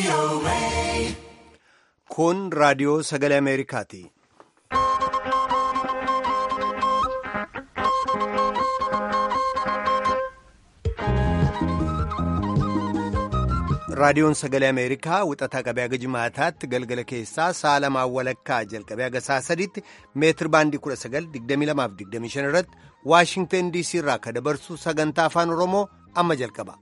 Kun raadiyoo sagalee Ameerikaati. Raadiyoon sagalee Ameerikaa wixataa qabee haga jimaataatti galgala keessaa sa'a lamaan walakkaa jalqabee haga sa'a sadiitti meetir baandii 1922-25 irratti Waashingteen DC irraa akka dabarsu sagantaa afaan Oromoo amma jalqaba.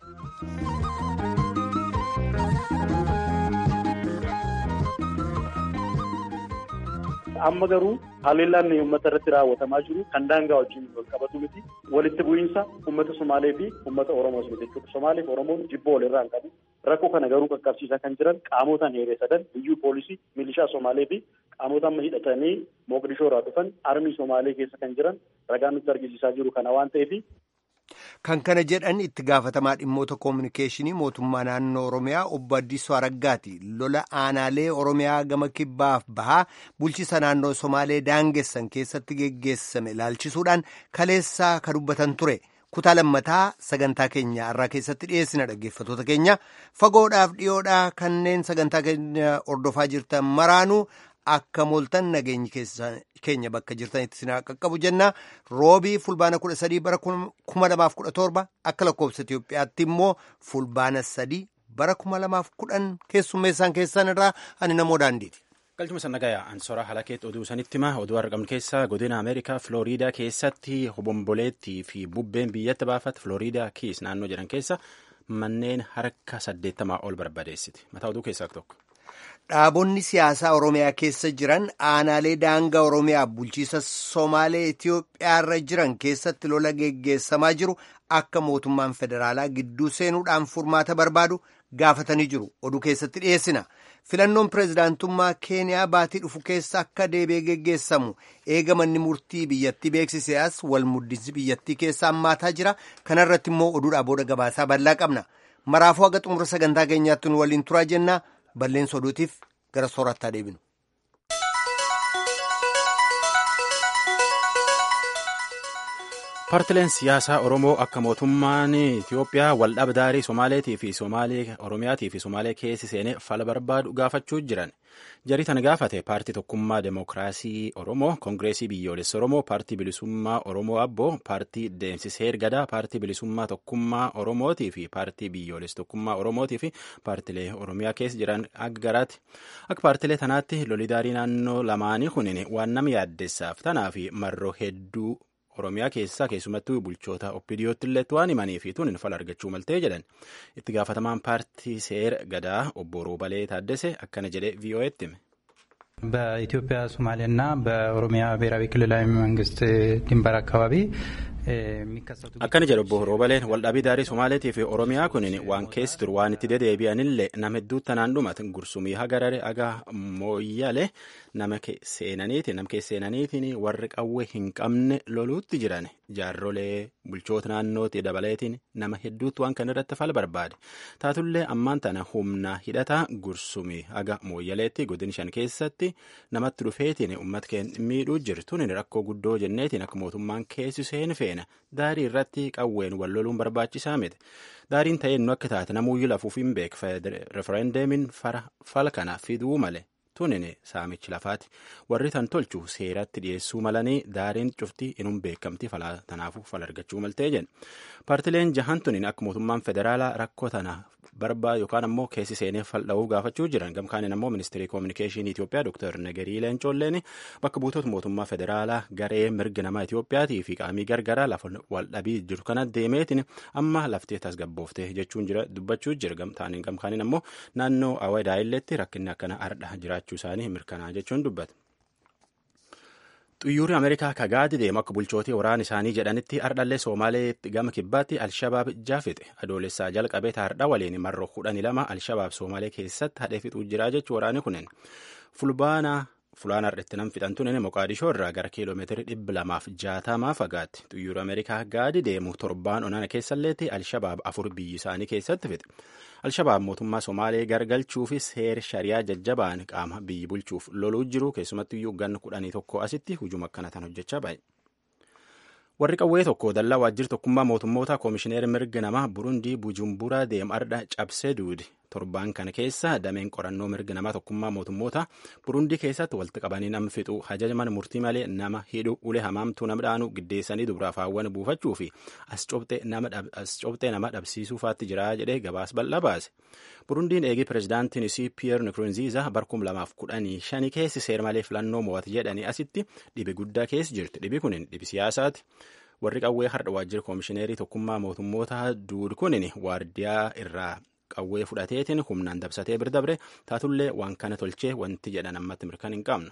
Amma garuu haleellaan uummata irratti raawwatamaa jiru kan daangaa wajjin wal qabatu miti. Walitti bu'iinsa uummata Somaalee fi uummata Oromoos miti jechuudha. Somaalee fi Oromoon jibboo walirraa hin qabu. Rakkoo kana garuu qaqqabsiisaa kan jiran qaamotaan heeree sadan biyyuu poolisii, milishaa Somaalee fi qaamota amma hidhatanii Moqdishoo irraa dhufan armii Somaalee keessa kan jiran ragaan nutti argisiisaa jiru kana waan ta'eef. Kan kana jedhan itti gaafatamaa dhimmoota koominikeeshinii mootummaa naannoo Oromiyaa obbo Addisuu Araggaati. Lola aanaalee Oromiyaa gama kibbaaf bahaa bulchiisa naannoo Somaalee daangessan keessatti geggeessame ilaalchisuudhaan kaleessaa ka dubbatan ture. Kutaa lammataa sagantaa keenya irraa keessatti dhiyeessina dhaggeeffatoota keenya fagoodhaaf dhiyoodhaa kanneen sagantaa keenya hordofaa jirtan maraanuu akka mooltan nageenyi keenya bakka jirtanitti sinaa qaqqabu jenna roobii fulbaana kudha sadii bara kuma lamaaf kudha torba akka lakkoofsa Itoophiyaatti immoo fulbaana sadii bara kuma lamaaf kudhan keessummeessaan keessan irraa ani namoo daandiiti. Galchuma sannagayaa Ansoora Halakeet oduu sanitti hima oduu argamnu keessaa godina Ameerikaa Filooriidaa keessatti hobomboleettii fi bubbeen biyyatti baafate Filooriidaa kiis naannoo jedhan keessa manneen harka saddeettamaa ol barbadeessiti. Mataa oduu keessaa tokko. Dhaabonni siyaasaa Oromiyaa keessa jiran aanaalee daangaa Oromiyaa bulchiisa Somaalee Itoophiyaarra jiran keessatti lola geggeessamaa jiru akka mootummaan federaalaa gidduu seenuudhaan furmaata barbaadu gaafatanii jiru. Oduu keessatti dhiyeessina. Filannoon pireezidaantummaa Keeniyaa baatii dhufu keessa akka deebi'ee geggeessamu eegamanni murtii biyyattii beeksisee as wal muddinsi biyyattii keessa hammaataa jira. Kanarratti immoo oduudhaa booda gabaasaa bal'aa qabna. Maraafuu haga xumura sagantaa keenyaatti nu waliin turaa jenna. Balleessa oduutiif gara soorattaa deebinu. Paartileen siyaasaa Oromoo akka mootummaan Itoophiyaa waldhabdaarii Somaaleetii fi Somaalee Oromiyaatii fi Somaalee keessi seenee fala barbaadu gaafachuu jiran. Jarii tana gaafate paartii tokkummaa Demookiraasii Oromoo, Koongireesii Biyyoolessa Oromoo, paartii bilisummaa Oromoo Abboo, paartii Deemsiseer Gadaa, paartii bilisummaa tokkummaa Oromootii fi paartii biyyoolessa tokkummaa Oromootii fi paartilee Oromiyaa keessa jiran akka garaati. Akka paartilee tanaatti lolidaarii naannoo lamaanii kunin waan nama yaaddessaaf tanaa fi marroo hedduu Oromiyaa keessaa keessumattuu bulchoota oppidiyootti illee waan himanii fi tunin fala argachuu maltee jedhan itti gaafatamaan paartii seera gadaa obbo Roobalee Taaddese akkana jedhee ቪኦኤtti hime. በኢትዮጵያ ሶማሌና በኦሮሚያ ብሔራዊ ክልላዊ መንግስት ድንበር አካባቢ akkana jedhu obbo Roobaleen waldhabii daarii Somaaleetii fi Oromiyaa kunin waan keessi ture waan itti dedeebi'anillee nama hedduu tanaan dhumatan gursumii hagarare aga mooyyale nama seenaniitiin nama keessa seenaniitiin warri qawwee hin qabne loluutti jiran jaarrolee bulchoota naannootti dabaleetiin nama hedduutti waan kana irratti fala barbaade taatullee ammaan tana humna hidhataa gursumii haga mooyyaleetti godin shan keessatti namatti dhufeetiin uummata keenya miidhuu jirtuun rakkoo guddoo jenneetiin akka mootummaan keessi seenu feene. daarii irratti qawween wal loluun barbaachisaa miti daariin ta'ee nu akka taate namuyyuu lafuuf hin beeku referendeemiin fala kana fiduu male tunin saamichi lafaati warri tan tolchu seeratti dhiyeessuu malanii daariin cufti inuun beekamti tanaafuu fala argachuu maltee jedhe paartileen jahan tunin akka mootummaan federaalaa rakkoo tana barbaadu yookaan ammoo keessi seenee faldha'uu gaafachuu jiran gamkaaniin ammoo ministeerii koominikeeshinii Itoophiyaa Dr. Nagarii Leencoolleen bakka buutota mootummaa federaalaa garee mirga namaa Itoophiyaatii fi qaamii gargaraa lafa waldhabii jiru kana deemeetiin amma laftee tasgabbooftee jechuun jira dubbachuu jira gamtaaniin gamkaaniin ammoo naannoo Awadaayilleetti rakkinni akkana ardha jiraachuu isaanii mirkanaa jechuun dubbata. Xuyyoorri Ameerikaa kagaadi deemu akka bulchootii waraana isaanii jedhanitti ardhallee Soomaaleetti gama kibbaatti Alshabaab jaafixe adoolessaa jalqabee taardha waliin marroo kudhanii lama Alshabaab Soomaalee keessatti hadhee fixuu jira jechuu waraani kunin fulbaana fulaan har'etti nam fixantuun Moqaadishoo irraa gara kiiloomeetirii dhibba lamaaf jaatamaa fagaatti xuyyoorri Ameerikaa gaadi deemu torbaan onana keessalleetti Alshabaab afur biyyi isaanii keessatti fixe. Alshabaab mootummaa Somaalee gargalchuu fi seera shariyaa jajjabaan qaama biyyi bulchuuf loluu jiru keessumattuu iyyuu ganna kudhanii tokko asitti hujuma akkana tan hojjechaa baay'e. Warri qawwee tokko dallaa waajjira tokkummaa mootummoota koomishineer mirga namaa Burundii Bujumburaa deemu ardha cabsee duudi torbaan kana keessa dameen qorannoo mirga namaa tokkummaa mootummoota burundii keessatti walitti qabanii nama fixuu hajajaman murtii malee nama hidhuu ulee hamaamtuu nama dhaanuu giddeessanii dubaraaf hawwan buufachuu fi as cobxee nama dhabsiisuu faatti jira jedhee gabaas bal'aa baase. burundiin eegii pirezidaantiin isii piyeer nikurunziiza barkum lamaaf kudhanii shanii keessi seer malee filannoo mo'ate jedhanii asitti dhibi guddaa keessa jirti dhibi kunin dhibi siyaasaati warri qawwee har'a waajjira koomishineerii tokkummaa mootummoota duud kunin waardiyaa irraa qawwee fudhateetiin humnaan dabsatee bira dabre taatullee waan kana tolchee wanti jedhan ammatti mirkan hin qabnu.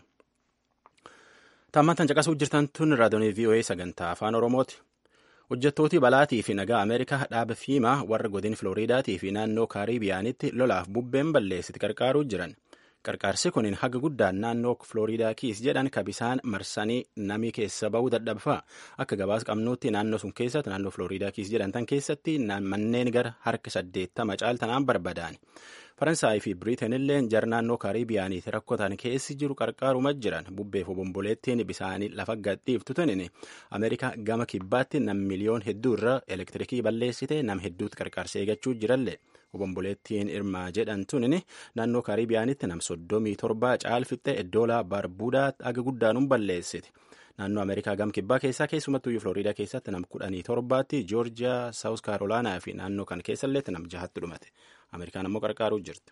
Taammantan caqasuu jirtan tun raadiyoonii VOA sagantaa afaan Oromooti. hojjettooti balaatii fi nagaa ameerikaa dhaaba fiimaa warra godin filooriidaatii fi naannoo kaaribiyaanitti lolaaf bubbeen balleessiti qarqaaruu jiran qarqaarsi kunin haga guddaan naannoo filooriidaa kiis jedhan kabisaan marsanii namii keessa bahuu dadhabfaa akka gabaas qabnuutti naannoo sun keessatti naannoo filooriidaa kiis jedhan tan keessatti manneen gara harka saddeettama caaltanaan barbadaani faransaay fi biriiteen illee jar naannoo kaaribiyaaniiti rakkotan keessi jiru qarqaaruma jiran bubbeef obomboleettiin bisaanii lafa gadhiiftu tunin ameerikaa gama kibbaatti nam miliyoon hedduu irra elektirikii balleessite nam hedduutti qarqaarsa eegachuu jirallee obomboleettiin irmaa jedhan tunin naannoo kaaribiyaanitti nam soddomii torbaa caalfixxe eddoolaa barbuudaa aga guddaanuun balleessite. naannoo ameerikaa gam kibbaa keessaa keessumattuu filooriidaa keessatti nam kudhanii torbaatti joorjiyaa saawus kaarolaanaa fi naannoo kan keessallee nam jahatti dhumate ameerikaan ammoo qarqaaruu jirti.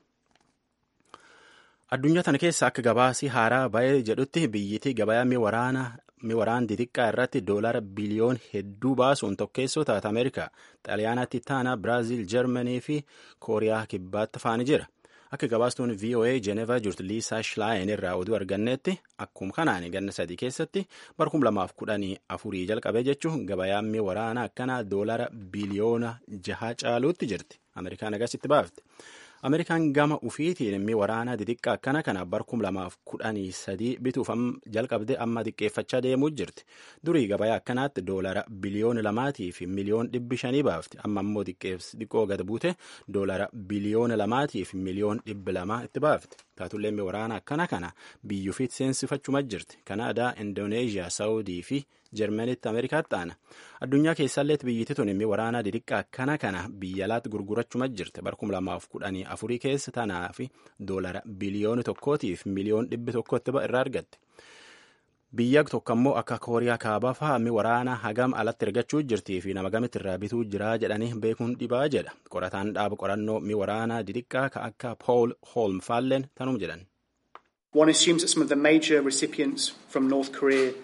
addunyaa tana keessa akka gabaasii haaraa ba'ee jedhutti biyyittii gabayaa miwaraan xixiqqaa irratti doolara biliyoon hedduu baasuun tokkeessoo taata ameerikaa xaaliyaanaatti taana biraaziil jarmanii fi kooriyaa kibbaatti faani jira. akka gabaastuun voa jeenevaa jirtu liisaa shilaayin irraa oduu arganneetti akkuma kanaan ganna sadii keessatti barkum lamaaf kudhanii afurii jalqabee jechuun gabayaan waraanaa akkanaa doolara biliyoona jaha caaluutti jirti ameerikaan agasitti baafte ameerikaan gama ufiitiin immi waraanaa xixiqqaa akkana kana barkum lamaaf kudhanii sadii bituuf jalqabde amma xiqqeeffachaa deemuu jirti durii gabayaa akkanaatti doolara biliyoona lamaatii fi miliyoon dhibbi shanii baafti amma immoo xiqqoo gad buute doolara biliyoona lamaatii fi miliyoon dhibbi lamaa itti baafti taatullee immi waraanaa akkana kana biyyuufiit seensifachuma jirti kanaadaa indooneeziyaa saawudii fi jarmanitti ameerikaatti aana addunyaa keessalleetti biyyittii tun immi waraanaa xixiqqaa akkana kana biyya alaatti gurgurachuma jirti barkum lamaaf kudhanii afurii keessa tanaa fi doolara biliyoona tokkootiif miliyoon dhibbi tokkotti irraa argatte. biyya tokko ammoo akka kooriyaa kaabaa fa'aa mi waraana hagam alatti ergachuu jirtii fi nama gamitti irraa bituu jiraa jedhanii beekuun dhibaa jedha qorataan dhaaba qorannoo mi waraanaa xixiqqaa ka akka pool hoolm faalleen tanum jedhan. One assumes that some of the major recipients from North Korea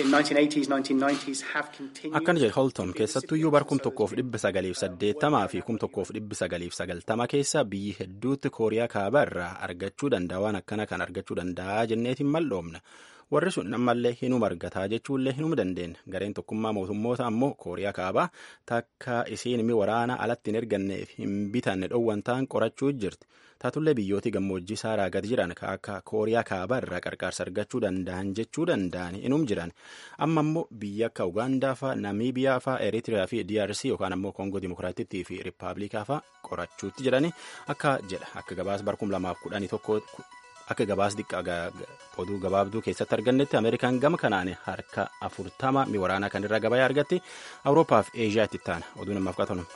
akkana jedhe holtom keessattuyyuu bar kum tokkoof dhibba sagaliif saddeettamaa fi kum tokkoof dhibba sagaliif sagaltama keessa biyyi hedduutti kooriyaa kaabaa irraa argachuu danda'a waan akkana kan argachuu danda'a jenneetiin malloomna warri sun ammallee hinuma argataa jechuullee hinuma dandeenya gareen tokkummaa mootummoota ammoo kooriyaa kaabaa takka isiin mi waraana alatti hin erganneef hin bitanne dhowwan ta'an qorachuu jirti taatullee biyyooti gammoojjii saaraa gad jiran ka akka kooriyaa kaabaa irraa qarqaarsa argachuu danda'an jechuu danda'an inum jiran amma ammoo biyya akka ugaandaa faa namiibiyaa faa eritiriyaa fi drc yookaan ammoo koongoo dimokiraatittii fi riippaabilikaa faa qorachuutti jedhani akka jedha akka gabaas barkum lamaaf kudhanii tokko akka gabaas xiqqaa oduu gabaabduu keessatti argannetti ameerikaan gama kanaan harka afurtama mi waraanaa kan irraa gabayaa argatti awuroopaaf eeshiyaatti taana oduu namaaf qatanu.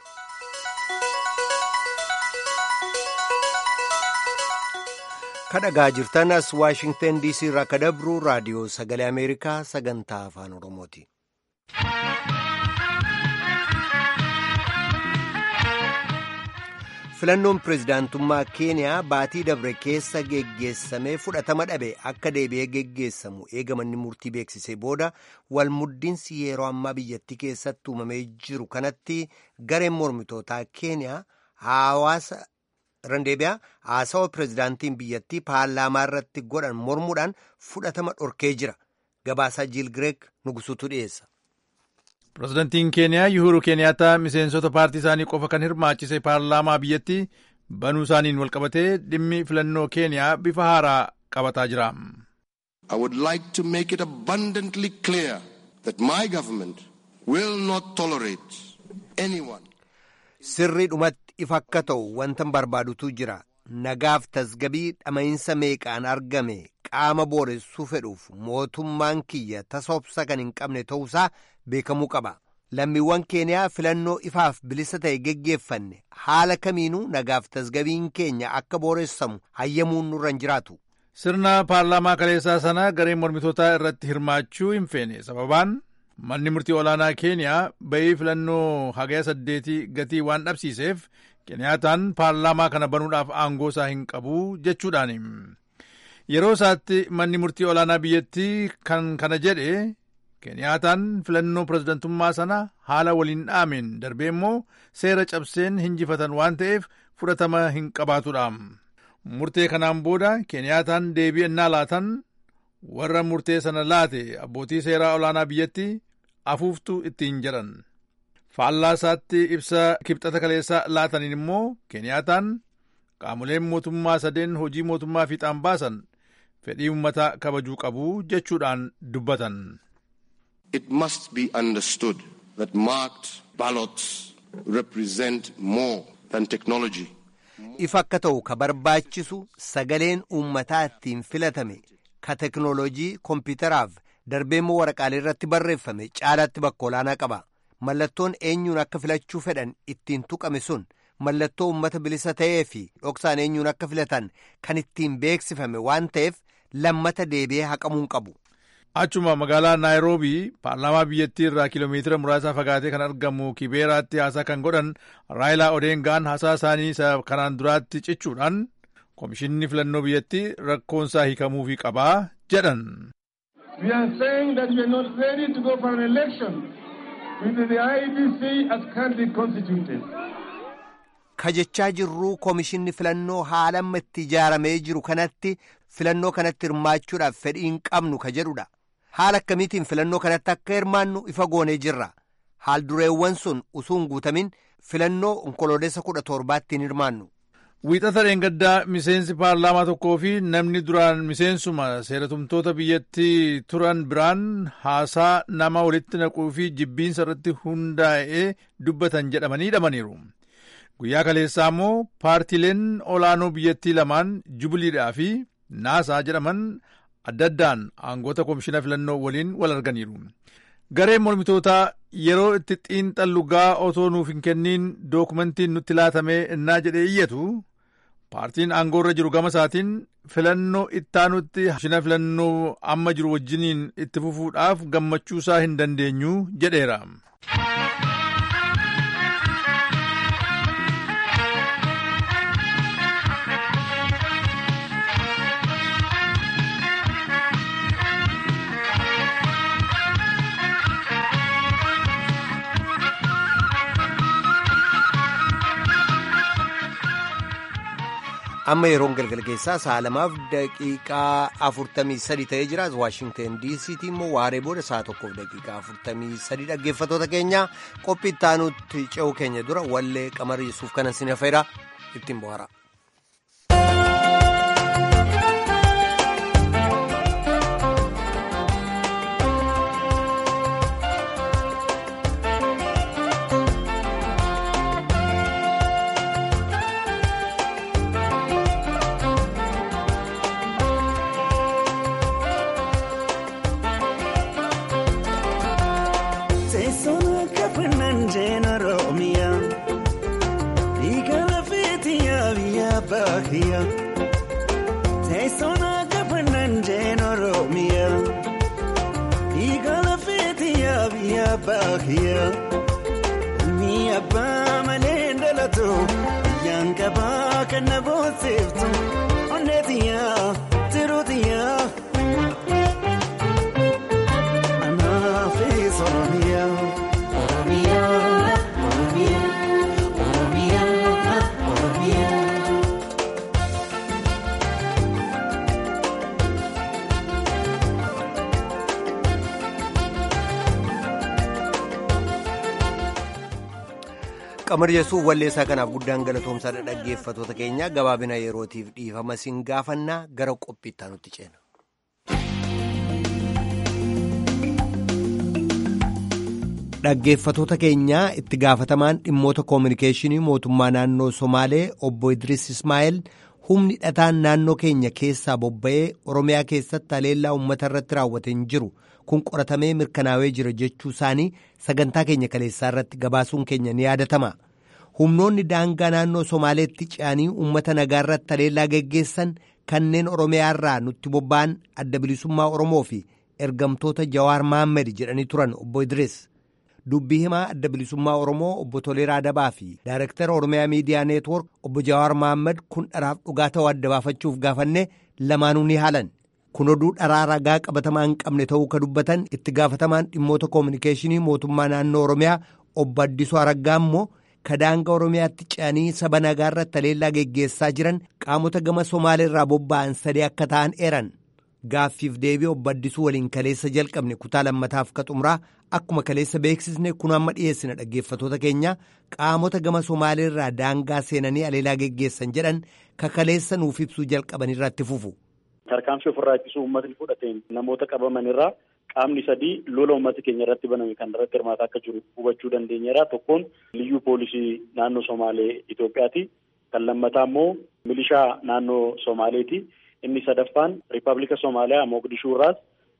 kadhagaa jirtan as waashingtan diisii irraa ka dabru raadiyoo sagalee ameerikaa sagantaa afaan oromooti. filannoon pireezidaantummaa keeniyaa baatii dabre keessa geggeessamee fudhatama dhabe akka deebi'ee geggeessamu eegamanni murtii beeksisee booda walmuddiinsi yeroo ammaa biyyattii keessatti uumamee jiru kanatti gareen mormitootaa keeniyaa hawaasa randeebiyaa haasawa pireezidaantiin biyyattii paarlaamaa irratti godhan mormuudhaan fudhatama dhorkee jira gabaasaa jiil gireek nugusuutu dhiyeessa. pirezidantiin keeniyaa yuhuru keeniyaata miseensota paartii isaanii qofa kan hirmaachise paarlaamaa biyyattii banuu isaaniin walqabatee dhimmi filannoo keeniyaa bifa haaraa qabataa jira. I would like to make it abundantly clear that my government will not tolerate anyone. Sirrii dhumatti ifa akka ta'u wantan barbaadutu jira. Nagaaf tasgabii dhama'iinsa meeqaan argame qaama booressuu fedhuuf mootummaan kiyya tasoobsa kan hin qabne ta'uusaa beekamuu qaba. lammiiwwan keeniyaa filannoo ifaaf bilisa ta'e geggeeffanne haala kamiinuu nagaaf tasgabiin keenya akka booressamu hayyamuun nurra hin jiraatu. Sirna paarlaamaa kaleessaa sana gareen mormitootaa irratti hirmaachuu hin feene sababaan manni murtii olaanaa keeniyaa ba'ii filannoo hagaya saddeetii gatii waan dhabsiiseef Keniyaataan paarlaamaa kana banuudhaaf aangoo isaa hin qabu jechuudhaani. Yeroo isaatti manni murtii olaanaa biyyattii kan kana jedhe Keniyaataan filannoo pirezidantummaa sana haala waliin dhaameen darbee immoo seera cabseen hinjifatan waan ta'eef fudhatama hin qabaatudha. Murtee kanaan booda Keniyaataan deebii ennaa laatan warra murtee sana laate abbootii seeraa olaanaa biyyatti afuuftu ittiin jedhan. Faallaa isaatti ibsa kibxata kaleessaa laataniin immoo Keniyaataan qaamoleen mootummaa sadeen hojii mootummaa fiixaan baasan fedhii uummataa kabajuu qabu jechuudhaan dubbatan. It must be understood that marked ballots represent more than technology. Ifa akka ta'u ka barbaachisu sagaleen uummataa ittiin filatame ka teknoolojii kompiitaraaf darbeemmoo waraqaalee irratti barreeffame caalaatti bakka olaanaa qaba. Mallattoon eenyuun akka filachuu fedhan ittiin tuqame sun mallattoo uummata bilisa ta'ee fi dhoksaan eenyuun akka filatan kan ittiin beeksifame waan ta'eef lammata deebi'ee haqamuu qabu. Achuma magaalaa Naayiroobii paarlaamaa biyyattii irraa kiiloomeetira muraasa fagaatee kan argamu Kibeeraatti haasaa kan godhan Raayilaa Odeengaan haasaa isaanii isa kanaan duraatti cichuudhaan komishinni filannoo biyyattii rakkoonsaa hiikamuufii qabaa jedhan. We are saying that we are not ready to go for an election with the IEBC as currently constituted. Kajechaa jirruu komishinni filannoo haala amma itti ijaaramee jiru kanatti filannoo kanatti hirmaachuudhaaf fedhii hin qabnu ka jedhudha. Haala akkamiitiin filannoo kanatti akka hirmaannu ifa goonee jirra. Haal dureewwan sun utuu hin guutamin filannoo onkoloolessa kudha torbaatti hin hirmaannu. Wiixata dheengaddaa miseensi paarlaamaa tokkoo fi namni duraan miseensuma seeratumtoota biyyattii turan biraan haasaa nama walitti naquu fi jibbiinsa irratti hundaa'ee dubbatan jedhamanii hidhamaniiru. Guyyaa kaleessaa immoo paartiileen olaanoo biyyattii lamaan Jubiliidhaa fi Naasaa jedhaman adda addaan aangoota komishina filannoo waliin wal arganiiru. Gareen mormitootaa yeroo itti xiinxallu gaa otoo nuuf hin kenniin dookumentiin nutti laatamee innaa jedhee iyyatu paartiin aangoorra jiru gama isaatiin filannoo ittaanutti komishina filannoo amma jiru wajjiniin itti fufuudhaaf gammachuusaa hin dandeenyu jedheera. amma yeroon galgala keessaa sa'a lamaaf daqiiqaa afurtamii sadi ta'ee jira waashingten diisiitii immoo waaree booda sa'a tokkoof daqiiqaa afurtamii sadi dhaggeeffatoota keenya qophii ittaanutti ce'uu keenya dura wallee qamariisuuf kanan sin hafeera ittiin bohaara. Teessuma gafannan jeen Oromiyaa Igala feetiyaa biyya baakiyyaa Ni abbaa malee dhalatu biyyaan qabaa kan na boonsiftu onneetiyaa tiruutiyaa Anaafis Oromiyaa Oromiyaa Oromiyaa Oromiyaa Oromiyaa. qamar yesuuf walleessaa kanaaf guddaan galatoomsaadha dhaggeeffatoota keenya gabaabina yerootiif dhiifama siin gaafannaa gara qophiittaa nutti ceena. dhaggeeffatoota keenyaa itti gaafatamaan dhimmoota koominikeeshinii mootummaa naannoo somaalee obbo idris ismaa'eel humni dhataan naannoo keenya keessaa bobba'ee oromiyaa keessatti haleellaa uummata irratti raawwate hin jiru kun qoratamee mirkanaawee jira jechuu isaanii sagantaa keenya kaleessaa irratti gabaasuun keenya ni yaadatama. Humnoonni daangaa naannoo Somaaleetti ce'anii uummata nagaa irratti haleellaa geggeessan kanneen Oromiyaa irraa nutti bobba'an adda bilisummaa Oromoo fi ergamtoota Jawaar Mahammed jedhanii turan obbo Idris. Dubbii himaa adda bilisummaa Oromoo obbo Toleeraa Dabaa fi Daayirektara Oromiyaa Miidiyaa Neetwoork obbo Jawaar Mahammed kun dharaaf dhugaa ta'uu adda baafachuuf gaafanne lamaanuu ni haalan. Kun oduu dharaa ragaa qabatamaa hin qabne ta'uu ka dubbatan itti gaafatamaan dhimmoota koominikeeshinii mootummaa naannoo Oromiyaa obbo Addisuu Araggaa immoo ka daangaa Oromiyaatti ce'anii saba nagaa irratti haleellaa geggeessaa jiran qaamota gama Somaalee irraa bobba'an sadii akka ta'an eeran. Gaaffiif deebii obbo Addisuu waliin kaleessa jalqabne kutaa lammataaf ka xumuraa akkuma kaleessa beeksisne kun amma dhiyeessina dhaggeeffatoota keenya qaamota gama Somaalee irraa daangaa seenanii haleellaa geggeessan jedhan ka kaleessa nuuf ibsuu jalqaban irratti fufu. Tarkaanfii ofirraa ittisuu uummatni fudhateen namoota qabaman irraa qaamni sadii lola uummata keenya irratti baname kan irratti hirmaataa akka jiru hubachuu dandeenyeera. Tokkoon liyyuu poolisii naannoo Somaalee Itoophiyaati. Kan lammataa immoo milishaa naannoo Somaaleeti. Inni sadaffaan Rippaabilika Somaaliyaa Mogadishuu irraas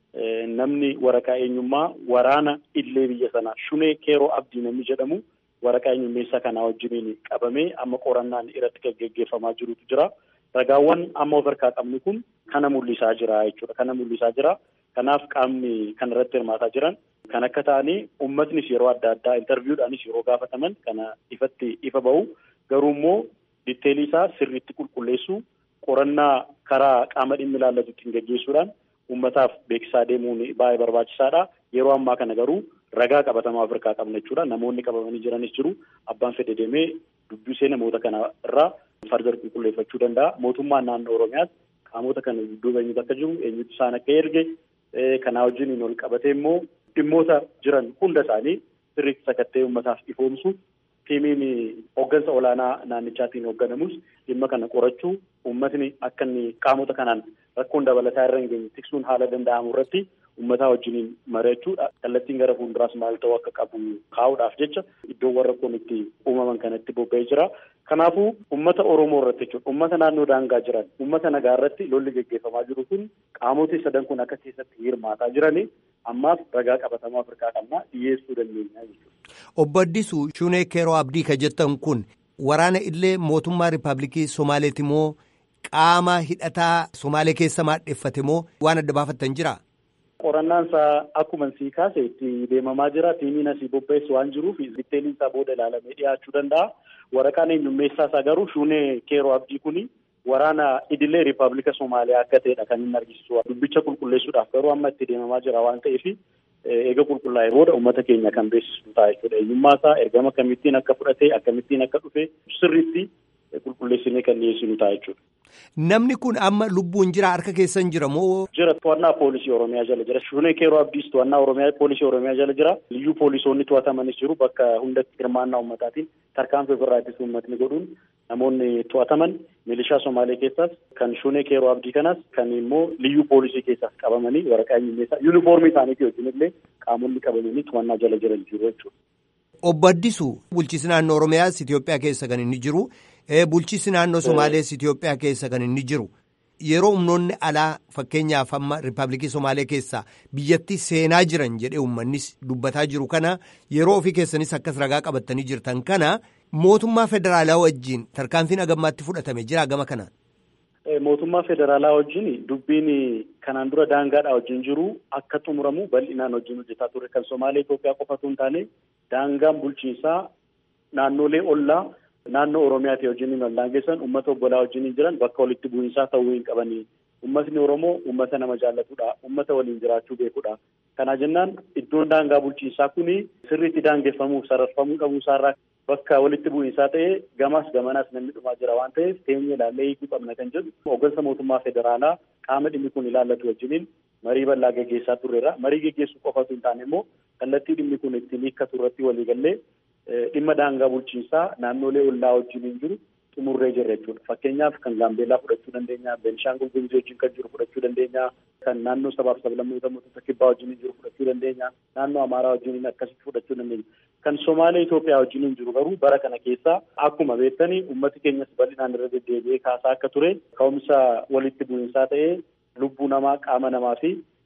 namni waraqaa eenyummaa waraana illee biyya sanaa Shunee Keeroo Abdii namni jedhamu waraqaa eenyummeessaa kanaa wajjiniin qabamee amma qorannaan irratti kan geggeeffamaa jirutu jira. Ragaawwan amma of harkaa qabnu kun kana mul'isaa jira jechuudha. Kana mul'isaa jira. Kanaaf qaamni kan irratti hirmaataa jiran kan akka ta'anii uummatnis yeroo adda addaa intarviiwudhaanis yeroo gaafataman kana ifatti ifa bahu garuu immoo ditteelii isaa sirriitti qulqulleessuu qorannaa karaa qaama dhimmi ilaallatutti geggeessuudhaan uummataaf beeksisaa deemuun baay'ee barbaachisaadha. Yeroo ammaa kana garuu ragaa qabatamaa of harkaa qabna jechuudha. Namoonni qabamanii jiranis jiru. Abbaan fedhe deemee dubbisee namoota kana irraa fardar qulqulleeffachuu danda'a. Mootummaan naannoo Oromiyaas qaamota kana dudduuba eenyutu akka jiru, eenyutu isaan akka erge, kanaa wajjin ol qabatee immoo dhimmoota jiran hunda isaanii sirriitti sakattee uummataaf ifoomsu tiimiin hooggansa olaanaa naannichaatiin hoogganamus dhimma kana qorachuu uummatni akka inni qaamota kanaan rakkoon dabalataa irra hin geenye tiksuun haala danda'amu irratti uummataa wajjiniin mari'achuudha. Kallattiin gara fuulduraas maal ta'uu akka qabu kaa'uudhaaf jecha iddoowwan rakkoon itti uumaman kanatti bobba'ee jira. Kanaafuu uummata Oromoo irratti jechuudha. Uummata naannoo daangaa jiran, uummata nagaa irratti lolli geggeeffamaa jiru kun qaamoti sadan kun akka keessatti hirmaataa jirani ammaaf ragaa qabatamaa Afrikaa qabnaa dhiyeessuu dandeenya jechuudha. Obbo Addisuu Shunee Keeroo Abdii ka jettan kun waraana illee mootummaa Rippaabilikii Somaaleeti moo qaama hidhataa Somaalee keessa maadheeffate moo waan adda baafattan jira? Qorannaan isaa akkuma sii kaase itti deemamaa jira. Tiimiin asii bobbeessu waan jiruuf ditteeliin isaa booda ilaalamee dhiyaachuu danda'a. Waraqaan eenyummeessaa isaa garuu Shunee Keeroo Abdii kuni waraana idilee Rippaabilika Somaaliyaa akka ta'edha kan inni argisiisu. Dubbicha qulqulleessuudhaaf garuu amma itti deemamaa jira waan ta'eef eega qulqullaa'ee booda uummata keenya kan beeksisu ta'a jechuudha. Eenyummaa isaa ergama akkamittiin akka fudhate akkamittiin akka dhufe sirriitti qulqulleessinee kan dhiyeessinu ta'a jechuudha. Namni kun amma lubbuun jira harka keessan jira moo? Jira to'annaa poolisii Oromiyaa jala jira. Shunee Keeroo Abdiis to'annaa Oromiyaa poolisii Oromiyaa jala jira. Liyyuu poolisoonni to'atamanis jiru bakka hundatti hirmaannaa uummataatiin tarkaanfii ofirraa ittisa uummatni godhuun namoonni to'ataman milishaa Somaalee keessaas kan Shunee Keeroo Abdii kanas kan immoo liyyuu poolisii keessaas qabamanii waraqaa eenyummeessaa yuunifoormii isaaniitii wajjin illee qaamonni qabamanii to'annaa jala jiran jiru jechuudha. Obbo Addisuu bulchiinsi naannoo Oromiyaas Itoophiyaa keessa kan inni jiru. Bulchiinsi naannoo Somaalees Itoophiyaa keessa kan inni jiru yeroo humnoonni alaa fakkeenyaaf amma Rippaabilikii Somaalee keessaa biyyatti seenaa jiran jedhee uummannis dubbataa jiru kana yeroo ofii keessanis akkas ragaa qabattanii jirtan kana mootummaa federaalaa wajjin tarkaanfiin agammaatti fudhatame jira gama kanaan. Mootummaa federaalaa wajjin dubbiin kanaan dura daangaadhaa wajjin jiru akka xumuramu bal'inaan wajjin hojjetaa ture kan Somaalee Itoophiyaa qofatu hin taane daangaan bulchiinsaa naannolee ollaa. Naannoo Oromiyaati wajjin wal daangessan uummata obbolaa wajjin jiran bakka walitti bu'iinsaa ta'uu hin qabanii. Uummatni Oromoo uummata nama jaallatudha. Uummata waliin jiraachuu beekudha. Kana jennaan iddoon daangaa bulchiinsaa kuni sirriitti daangeffamuuf sararfamuu dhabuu isaarraa bakka walitti bu'iinsaa ta'ee gamaas gamanaas namni dhumaa jira waan ta'eef teenyee ilaallee hiikuu qabna kan jedhu hooggansa mootummaa federaalaa qaama dhimmi kun ilaallatu wajjiniin marii bal'aa geggeessaa turreera. Marii geggeessuu qofatu hin taane immoo kallattii dhimmi kun ittiin hiikkatu irratti waliigallee dhimma daangaa bulchiinsaa naannolee ollaa wajjin hin jiru xumurree jirra jechuudha. Fakkeenyaaf kan Gaambeellaa fudhachuu dandeenya, Beenishaangul Gumuzii wajjin kan jiru fudhachuu dandeenya, kan naannoo sabaaf sablammoota mootota kibbaa wajjin hin jiru fudhachuu dandeenya, naannoo Amaaraa wajjin akkasitti fudhachuu dandeenya. Kan Somaalee Itoophiyaa wajjin hin jiru garuu bara kana keessa akkuma beektanii uummati keenyas bal'inaan irra deddeebi'ee kaasaa akka ture ka'umsa walitti bu'iinsaa ta'ee lubbuu namaa qaama namaa fi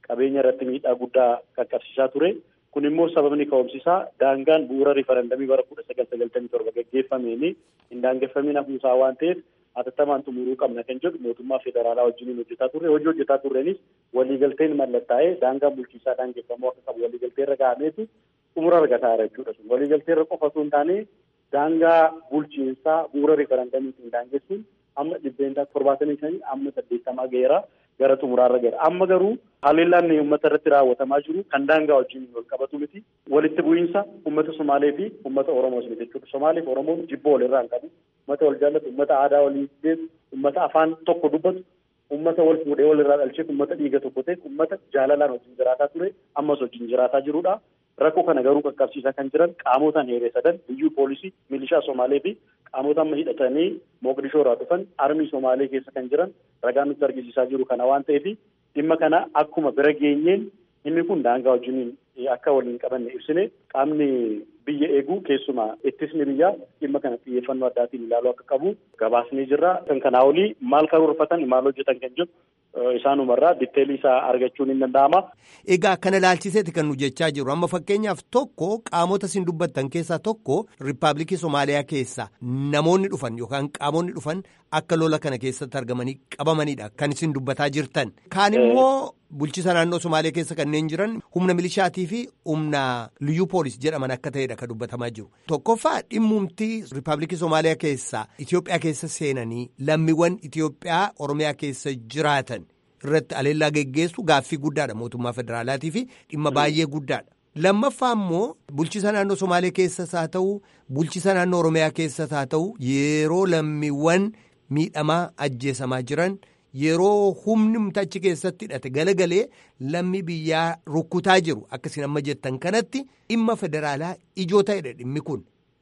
qabeenya irratti miidhaa guddaa qaqqabsiisaa ture. Kun immoo sababni ka'umsisaa daangaan bu'uura riifarandamii bara kudha sagal sagaltamii torba gaggeeffameen hin daangeffamiin hafuusaa waan ta'eef hatattamaan xumuruu qabna kan jedhu mootummaa federaalaa wajjin hojjetaa turre hojii hojjetaa turreenis waliigalteen mallattaa'ee daangaan bulchiisaa daangeffamuu akka qabu waliigaltee irra gahameetu xumura argataa jira jechuudha sun waliigaltee irra qofa osoo hin taane daangaa bulchiinsaa bu'uura riifarandamiitiin daangessuun amma dhibbeentaa torbaatamii shanii amma saddeettamaa ga'eera gara xumuraarra gara amma garuu haleellaan uummata irratti raawwatamaa jiru kan daangaa wajjin wal qabatu miti walitti bu'iinsa uummata Somaalee fi uummata Oromoos miti jechuudha Somaalee fi Oromoon jibboo walirraa hin qabu uummata wal jaallatu uummata aadaa walii beeku uummata afaan tokko dubbatu uummata wal fuudhee walirraa dhalcheef uummata dhiiga tokko ta'e uummata jaalalaan wajjin jiraataa ture ammas wajjin jiraataa jirudha. Rakkoo kana garuu qaqqabsiisaa kan jiran qaamotaan heeree sadan biyyuu poolisii milishaa Somaalee fi qaamota amma hidhatanii Moqdishoo irraa dhufan armii Somaalee keessa kan jiran ragaan nutti argisiisaa jiru kana waan ta'eef dhimma kana akkuma bira geenyeen inni kun daangaa wajjiniin akka waliin qabanne ibsine qaamni biyya eeguu keessumaa ittisni biyyaa dhimma kana xiyyeeffannoo addaatiin ilaaluu akka qabu gabaasnee jirra. Kan kanaa olii maal karoorfatan maal hojjetan kan jedhu isaanumarraa ditteelii isaa argachuun hin danda'ama. Egaa kana ilaalchiseeti kan nu jechaa jiru amma fakkeenyaaf tokko qaamota isin dubbattan keessaa tokko riippaabilikii Somaaliyaa keessaa namoonni dhufan yookaan qaamonni dhufan akka lola kana keessatti argamanii qabamanidha kan isin dubbataa jirtan. Kaan immoo bulchisa naannoo Somaalee keessa kanneen jiran humna milishaatii fi humna liyyuu poolis jedhaman akka ta'edha kan dubbatamaa jiru. Tokkoffaa dhimmumtii riippaabilikii Somaaliyaa keessaa Itoophiyaa keessa seenanii lammiiwwan Itoophiyaa Oromiyaa keessa jiraatan. irratti aleellaa geggeessu gaaffii guddaadha mootummaa federaalaatii fi dhimma baay'ee guddaadha. Lammaffaa immoo bulchisa naannoo Somaalee keessas haa ta'u bulchisa naannoo Oromiyaa keessas haa ta'u yeroo lammiiwwan miidhamaa ajjeesamaa jiran yeroo humni achi keessatti hidhate galagalee lammii biyyaa rukkutaa jiru akkasiin amma jettan kanatti dhimma federaalaa ijoo ta'edha dhimmi kun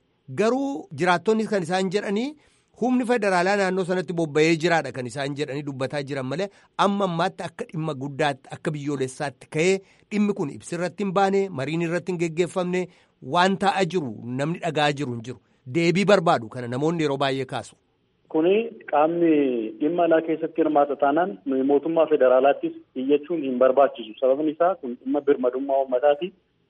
garuu jiraattonni kan isaan jedhanii. humni federaalaa naannoo sanatti bobba'ee jiraadha kan isaan jedhanii dubbataa jiran malee amma ammaatti akka dhimma guddaatti akka biyyoolessaatti ka'ee dhimmi kun ibsirratti hin baane mariin irratti hin geggeeffamne waan taa'aa jiru namni dhagaa jiru hin jiru deebii barbaadu kana namoonni yeroo baay'ee kaasu. Kuni qaamni dhimma alaa keessatti hirmaata taanaan nuyi mootummaa federaalaattis iyyachuun hin barbaachisu sababni isaa kun dhimma birmadummaa uummataati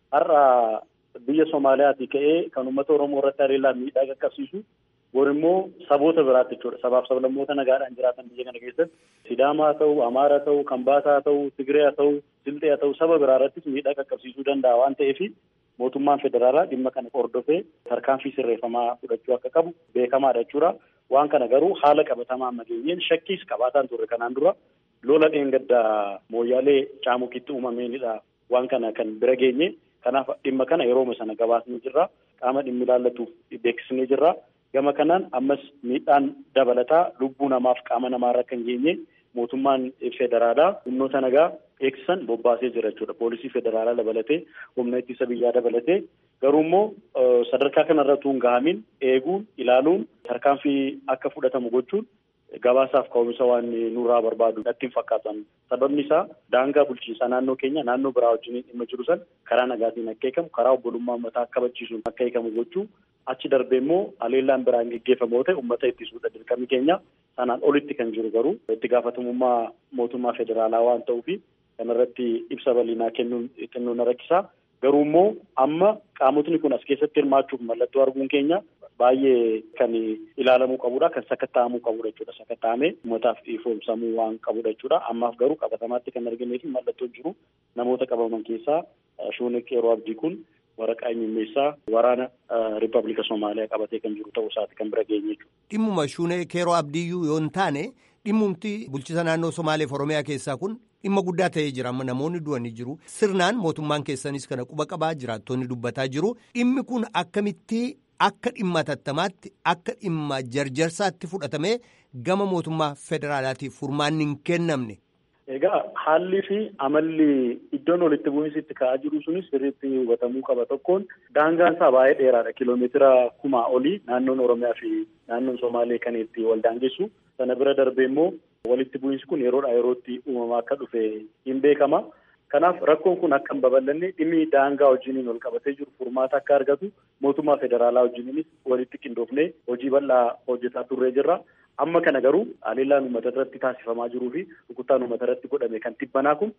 har'a biyya Somaaliyaati ka'ee kan uummata Oromoo irratti haleellaan miidhaa qaqqabsiisu Kun immoo saboota biraatti jechuudha. Sabaaf sablammoota nagaadhaan jiraatan biyya kana keessatti Sidaamaa haa ta'u, Amaaraa haa ta'u, Kambaataa haa ta'u, Tigree haa ta'u, Silxee haa ta'u saba biraa irrattis miidhaa qaqqabsiisuu danda'a waan ta'eef mootummaan federaalaa dhimma kana hordofee tarkaanfii sirreeffamaa fudhachuu akka qabu beekamaadha jechuudha. Waan kana garuu haala qabatamaa amma geenyeen shakkiis qabaataan turre kanaan dura lola dheengaddaa mooyyaalee caamukitti uumameenidha. Waan kana kan bira geenye kanaaf dhimma kana yerooma sana gabaasnee jirra. Qaama dhimmi ilaallatuuf beeksisnee jirra. Gama kanaan ammas miidhaan dabalataa lubbuu namaaf qaama namaarra kan geenye mootummaan federaalaa humnoota nagaa eegsisan bobbaasee jira jechuudha. Poolisii federaalaa dabalatee humna ittisa biyyaa dabalatee garuu immoo sadarkaa kanarra utuu hin gahamin eeguun ilaaluun tarkaanfii akka fudhatamu gochuun gabaasaaf ka'umsa waan nurraa barbaadu natti hin fakkaatan. Sababni isaa daangaa bulchiinsaa naannoo keenya naannoo biraa wajjin dhimma jiru san karaa nagaatiin akka eegamu karaa obbolummaa uummataa akka kabachiisuun akka eegamu gochuu achi darbee immoo haleellaan biraan geggeeffamoo ta'e uummata ittisuudha dirqamni keenya sanaan olitti kan jiru garuu itti gaafatamummaa mootummaa federaalaa waan ta'uufi kanarratti ibsa bal'inaa kennuun xinnoo na rakkisaa. Garuu immoo amma qaamotni kun as keessatti hirmaachuuf mallattoo arguun keenya baay'ee kan ilaalamuu qabudha. Kan sakatta'amuu qabudha jechuudha. Sakatta'amee uummataaf ifoomsamuu waan qabudha jechuudha. Ammaaf garuu qabatamaatti kan arginee fi mallattoon jiru namoota qabaman keessaa Shuunek yeroo abdii kun waraqaa eenyummeessaa waraana Riippaabilika Somaaliyaa qabatee kan jiru ta'uu isaati kan bira geenye jechuudha. Dhimmuma Shuunek yeroo abdiiyyuu yoo hin taane dhimmumti bulchisa naannoo Somaaleef Oromiyaa keessaa kun dhimma guddaa ta'ee jira amma namoonni du'anii jiru sirnaan mootummaan keessanis kana quba qabaa jiraattonni dubbataa jiru dhimmi kun akkamitti akka dhimma tattamaatti akka dhimma jarjarsaatti fudhatamee gama mootummaa federaalaatiif furmaanni hin kennamne. Egaa haalli fi amalli iddoon walitti bu'iinsi itti ka'aa jiru sunis sirriitti hubatamuu qaba tokkoon daangaan isaa baay'ee dheeraadha kiiloomeetira kumaa olii naannoon Oromiyaa fi naannoon Somaalee kan itti wal daangessu sana bira darbee immoo walitti bu'iinsi kun yeroodhaa yerootti uumamaa akka dhufe hin beekama. Kanaaf rakkoon kun akka hin babal'anne dhimmi daangaa wajjiniin wal qabatee jiru furmaata akka argatu mootummaa federaalaa wajjiniinis walitti qindoofnee hojii bal'aa hojjetaa turree jirra. Amma kana garuu haleellaan uummata irratti taasifamaa jiruu fi rukuttaan uummata irratti godhame kan tibbanaa kun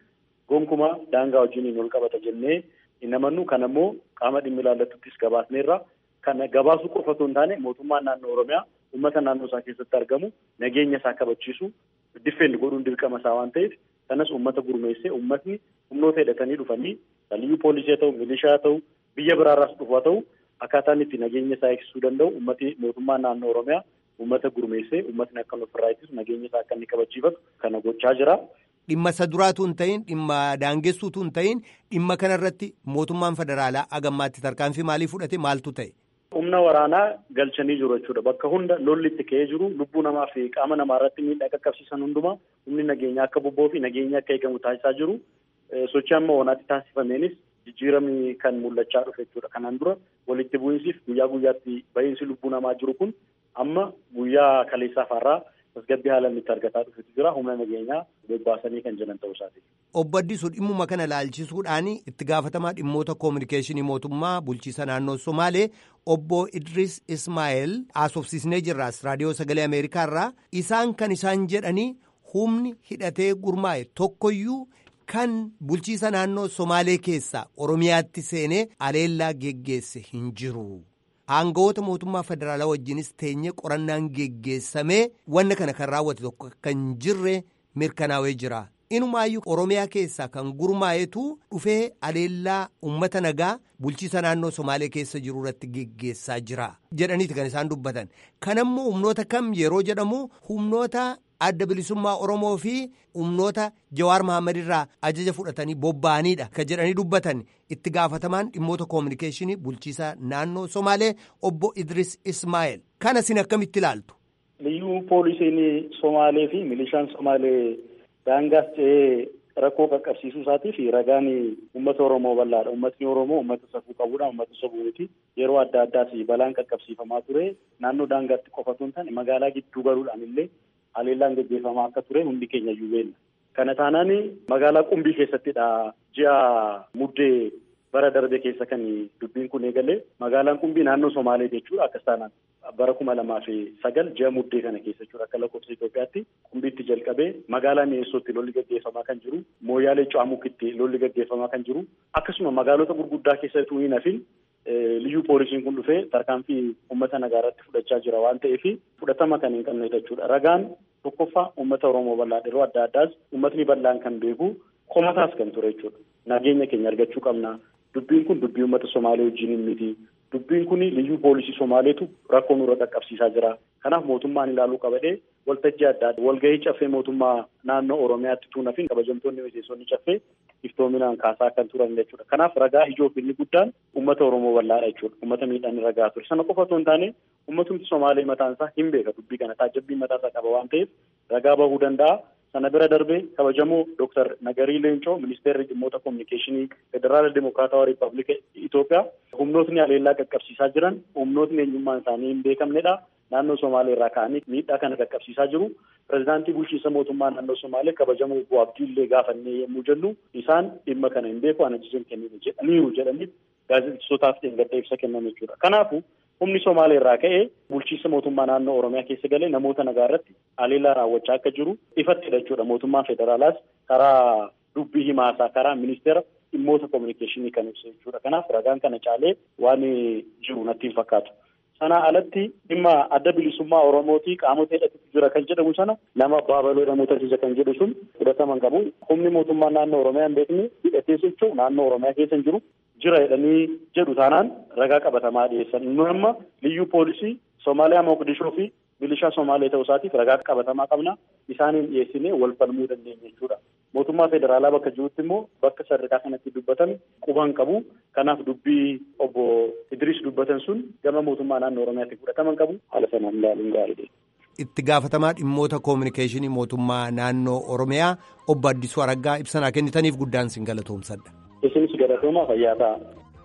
gonkumaa daangaa wajjiniin wal qabata jennee hin amannu kan ammoo qaama dhimmi ilaallatuttis gabaasneerra kan gabaasuu qofa otoo hin taane mootummaan naannoo oromiyaa uummata naannoo isaa keessatti argamu nageenya isaa kabachiisu diffeenni godhuun dirqama isaa waan ta'eef kanas uummata gurmeessee uummatni humnoota hidhatanii dhufanii liyyuu poolisii haa ta'u milishaa haa ta'u biyya biraarraas dhufu haa ta'u akkaataan itti nageenya isaa eegsisuu danda'u uummati mootummaan naannoo oromiyaa uummata gurmeessee uummatni akka ofirraa ittisu nageenya isaa akka inni kabachiifatu kana gochaa jira. Dhimma isa duraatu hin ta'in dhimma daangessuutu hin ta'in dhimma kanarratti mootummaan federaalaa agammaatti tarkaanfii maalii fudhate maaltu ta'e? Humna waraanaa galchanii jiru jechuudha. Bakka hunda lolli itti ka'ee jiru lubbuu namaa fi qaama namaa irratti miidhaa qaqqabsiisan hundumaa humni nageenyaa akka bobba'uu fi nageenyaa akka eegamu taasisaa jiru. Sochii amma wanaatti taasifameenis jijjiiramni kan mul'achaa dhufe jechuudha. Kanaan dura walitti bu'iinsiif guyyaa guyyaatti ba'iinsi lubbuu namaa jiru kun amma guyyaa kaleessaa faarraa tasgabbii haalaan itti argataa dhufetu jira. Humna nageenyaa bobbaasanii kan jiran ta'uu isaati. Obbo Addisuu dhimmuma kana laalchisuudhaan itti gaafatamaa dhimmoota koominikeeshinii mootummaa bulchiisa naannoo Somaalee obbo Idris Ismaa'eel haasofsiisnee jirraas raadiyoo sagalee Ameerikaa irraa isaan kan isaan jedhanii humni hidhatee gurmaa'e tokkoyyuu kan bulchiisa naannoo Somaalee keessaa Oromiyaatti seenee aleellaa geggeesse hin jiru. Aangawoota mootummaa federaalaa wajjinis teenyee qorannaan geggeessamee wanna kana kan raawwate tokko kan jirre mirkanaa'ee jira. Inumaayyuu Oromiyaa keessaa kan gurmaa'etu dhufee aleellaa uummata nagaa bulchiisa naannoo Somaalee keessa jiru irratti geggeessaa jira. Jedhaniiti kan isaan dubbatan. Kanammoo humnoota kam yeroo jedhamu humnoota adda bilisummaa Oromoo fi humnoota Jawaar Mahammad irraa ajaja fudhatanii bobba'aniidha. Kan jedhanii dubbatan itti gaafatamaan dhimmoota koominikeeshinii bulchiisa naannoo Somaalee obbo Idris Ismaa'eel. Kana isin akkamitti ilaaltu? Liyyuu poolisiin Somaalee fi milishaan Somaalee daangaas ce'ee rakkoo qaqqabsiisuu isaatii fi ragaan uummata Oromoo bal'aadha. Uummatni Oromoo uummata safuu qabudha. Uummata sabuuti. Yeroo adda addaas balaan qaqqabsiifamaa ture. Naannoo daangaatti qofatu hin taane magaalaa gidduu galuudhaan illee haleellaan gaggeeffamaa akka ture hundi keenya iyyuu beekna. Kana taanaan magaalaa Qumbii keessattidha. Ji'a muddee bara darbe keessa kan dubbiin kun eegalee magaalaan Qumbii naannoo Somaalee jechuudha akkas taanaan bara kuma lamaa fi sagal ji'a muddee kana keessa jechuudha akka lakkoofsa Itoophiyaatti Qumbiitti jalqabee magaalaa Mi'eessootti lolli gaggeeffamaa kan jiru Mooyaalee Cu'amukitti lolli gaggeeffamaa kan jiru akkasuma magaalota gurguddaa keessattuu hin hafin liyyuu poolisiin kun dhufee tarkaanfii uummata nagaa irratti fudhachaa jira waan ta'eef fudhatama kan hin qabne jechuudha. Ragaan tokkoffaa uummata Oromoo bal'aa yeroo adda addaas uummatni bal'aan kan beeku komataas kan ture jechuudha. Nageenya keenya argachuu qabna. Dubbiin kun dubbii uummata Somaalee wajjin hin miti. Dubbiin kun liyyuu poolisii Somaaleetu rakkoo nurra qaqqabsiisaa jira. Kanaaf mootummaan ilaaluu qabadhee waltajjii adda addaa walgahii caffee mootummaa naannoo Oromiyaatti tuunafin kabajamtoonni miseensonni caffee iftoominaan kaasaa kan turan jechuudha. Kanaaf ragaa ijoo fi inni guddaan uummata Oromoo bal'aadha jechuudha. Uummata miidhaan ragaa ture. Sana qofa otoo hin taane uummatumti Somaalee mataan isaa hin beeka dubbii kana taajjabbii mataa isaa qaba waan ta'eef ragaa bahuu danda'a. Sana bira darbee kabajamoo Dooktar Nagarii Leencoo ministeerri dhimmoota koominikeeshinii Federaala Dimokiraatawaa Riippaabilika Itoophiyaa humnootni haleellaa qaqqabsiisaa jiran humnootni eenyummaan isaanii hin beekamnedha. Naannoo Somaalee irraa ka'anii miidhaa kana qaqqabsiisaa jiru. Pireezidaantii bulchiinsa mootummaa naannoo Somaalee kabajamoo Obbo Abdiillee gaafannee yommuu jennu isaan dhimma kana hin beeku ana ajajan kennine jedhaniiru jedhanii gaazexeessootaaf gadda ibsa kennan jechuudha. Kanaafuu humni Somaalee irraa ka'ee bulchiinsa mootummaa naannoo Oromiyaa keessa galee namoota nagaa irratti haleellaa raawwachaa akka jiru ifattidha jechuudha. Mootummaan federaalaas karaa dubbii himaasaa karaa ministeera dhimmoota koominikeeshinii kan ibsa jechuudha. Kanaaf ragaan kana caalee waan jiru natti hin fakkaatu. Sanaa alatti dhimma adda bilisummaa Oromootii qaamota hidhatutu jira kan jedhamu sana nama baabaloo namoota ajaja kan jedhu sun fudhataman qabu. Humni mootummaa naannoo Oromiyaa hin beekne hidhatee socho'u naannoo Oromiyaa keessa hin jiru. Jira jedhanii jedhu taanaan ragaa qabatamaa dhiyeessan. Nu amma liyyuu poolisii Somaaliyaa Moqdishoo fi milishaa Somaalee ta'uu isaatiif ragaa qabatamaa qabna. Isaaniin dhiyeessinee wal falmuu dandeenya jechuudha. Mootummaa federaalaa bakka jirutti immoo bakka sadarkaa kanatti dubbatan quban qabu. Kanaaf dubbii obbo Idris dubbatan sun gama mootummaa naannoo Oromiyaatti fudhataman qabu. Haala sanaan ilaaluun gaariidha. Itti gaafatamaa dhimmoota koominikeeshinii mootummaa naannoo Oromiyaa obbo Addisuu Araggaa ibsanaa kennitaniif guddaan sin galatoomsadha. Isinis galatoomaa fayyaa ta'a.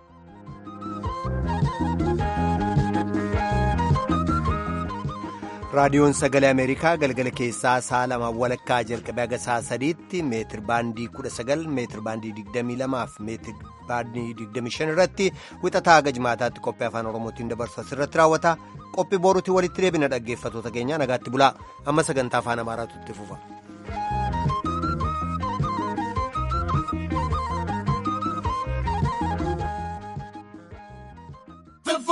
raadiyoon sagalee ameerikaa galgala keessaa sa'a lama walakkaa jalqabee haga sa'a sadiitti meetir baandii kudha sagal meetir baandii digdamii lamaa fi meetir baandii digdamii shan irratti wixataa haga jimaataatti qophii afaan oromootiin dabarsu asirratti raawwata qophii boruutti walitti deebina dhaggeeffatoota keenya nagaatti bulaa amma sagantaa afaan amaaraatu itti fufa.